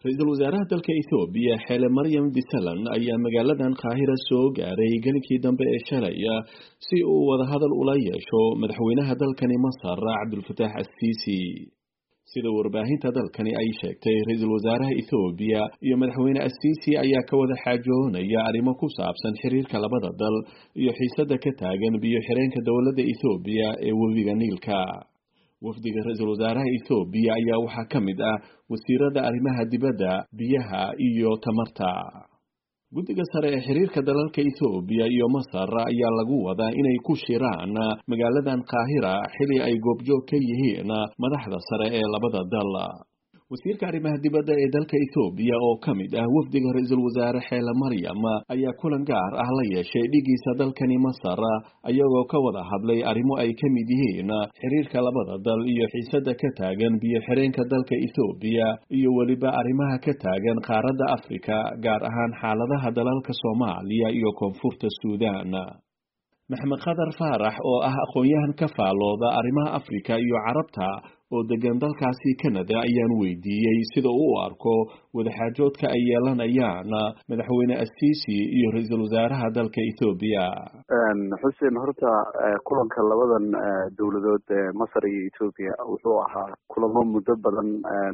ra-iisul wasaaraha dalka ethoobiya xeele maryam disalan ayaa magaaladan qaahira soo gaaray gelinkii dambe ee shalay si uu wadahadal ula yeesho madaxweynaha dalkani masar cabdulfataax assiisi sida warbaahinta dalkani ay sheegtay ra-iisul wasaaraha ethoobiya iyo madaxweyne assiisi ayaa ka wada xaajoonaya arrimo ku saabsan xiriirka labada dal iyo xiisada ka taagan biyo xireenka dowladda ethoobiya ee webiga niilka wafdiga ra-iisul wasaaraha ethoobiya ayaa waxaa ka mid ah wasiirada arrimaha dibadda biyaha iyo tamarta guddiga sare ee xiriirka dalalka ethoobiya iyo masar ayaa lagu wadaa inay ku shiraan magaaladan qaahira xili ay goobjoog ka yihiin madaxda sare ee labada dal wasiirka arrimaha dibadda ee dalka ethoobiya oo ka mid ah wafdiga ra-iisul wasaare xeele maryam ayaa kulan gaar ah la yeeshay dhigiisa dalkani masar ayagoo ka wada hadlay arrimo ay ka mid yihiin xiriirka labada dal iyo xiisada ka taagan biyo xireenka dalka ethoobiya iyo weliba arrimaha ka taagan qaaradda afrika gaar ahaan xaaladaha dalalka soomaaliya iyo koonfurta suudaan maxmed khadar faarax oo ah aqoon-yahan ka faalooda arrimaha afrika iyo carabta oo degan dalkaasi canada ayaan weydiiyey sida uu u arko wadaxaajoodka ay yeelanayaan madaxweyne assiisi iyo ra-iisul wasaaraha dalka ethoobiya xuseen horta kulanka labadan dowladood ee masar iyo ethoobiya wuxuu ahaa kulamo muddo badan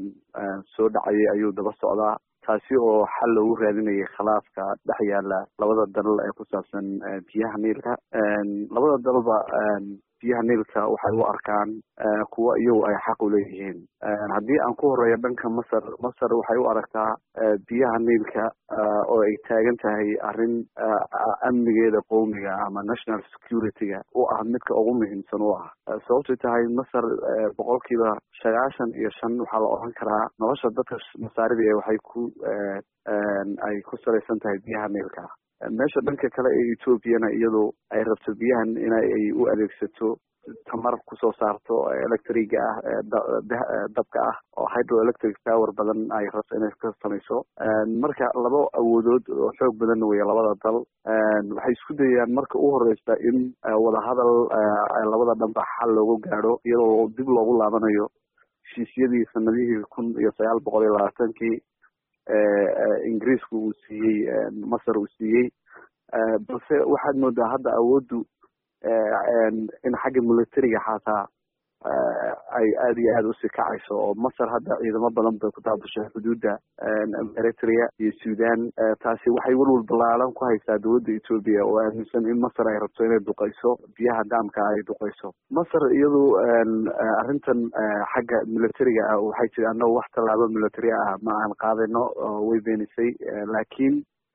soo dhacayay ayuu daba socdaa taasi oo xal loogu raadinayay khilaafka dhex yaala labada dalal ee ku saabsan biyaha niilka labada dalba biyaha niilka waxay u arkaan kuwa iyagu ay xaq u leeyihiin haddii aan ku horeeyo dhanka masar masar waxay u aragtaa biyaha niilka oo ay taagan tahay arrin amnigeeda qowmiga ama national security-ga u ah midka ugu muhiimsan u ah sababtay tahay masar boqolkiiba sagaashan iyo shan waxaa la odhan karaa nolosha dadka masaarida ee waxay ku ay ku salaysan tahay biyaha niilka meesha dhanka kale ee ethoobiana iyadu ay rabto biyahan in ay u adeegsato tamar kusoo saarto electriga ah dabka ah oo hydroelectric power badan ay rabto inay ka samayso marka laba awoodood oo xoog badan weya labada dal waxay isku dayayaan marka u horeysa in wadahadal labada dhanba xal loogu gaadho iyadoo dib loogu laabanayo heshiisyadii sanadihii kun iyo sagaal boqol iyo labaatankii ingiriisku uu siiyey masar uu siiyey balse waxaad moodaa hadda awooddu in xagga militariga xataa ay aada iyo aada usii kacayso oo masar hadda ciidamo badan bay ku daabushay xuduudda eritrea iyo sudan taasi waxay welwal ballaalan ku haysaa dowladda etoobiya oo aaminsan in masar ay rabto inay duqayso biyaha daamka ay duqayso masar iyadu arrintan xagga militariga ah waxay tiri annagu wax tallaabo military ah ma aan qaadayno way beenisay laakiin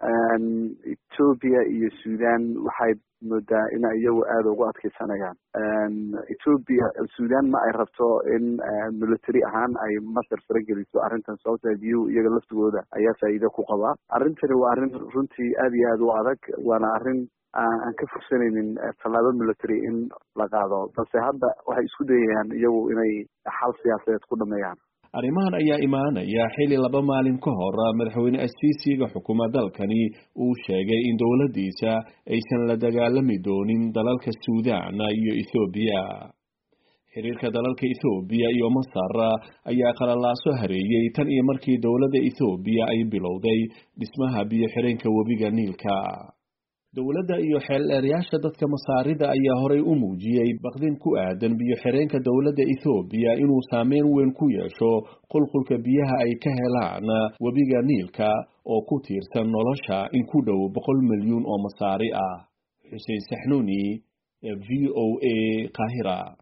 etoobiya iyo sudan waxay moodaa in iyagu aada ugu adkeysanayaan etoobiya sudan ma ay rabto in military ahaan ay masar farageliso arrintan sababta biyuhu iyaga laftigooda ayaa faa'iido ku qabaa arrintani waa arrin runtii aada iyo aada u adag waana arrin aan ka fursanaynin tallaabo military in la qaado balse hadda waxay isku dayayaan iyagu inay xal siyaasadeed ku dhameeyaan arrimahan ayaa imaanaya xili laba maalin ka hor madaxweyne assiisiga xukuma dalkani uu sheegay in dowladdiisa aysan la dagaalami doonin dalalka suudaan iyo ethoobiya xiriirka dalalka ethoobiya iyo masar ayaa qalalaaso hareeyey tan iyo markii dowladda ethoobiya ay bilowday dhismaha biyo xireenka webiga niilka dowladda iyo xeeldheerayaasha dadka masaarida ayaa horay u muujiyey baqdin ku aadan biyo xireenka dowladda ethoobiya inuu saameyn weyn ku yeesho qulqulka biyaha ay ka helaan webiga niilka oo ku tiirsan nolosha in ku dhow boqol milyuun oo masaari ah xuseen saxnuuni v o a qaahira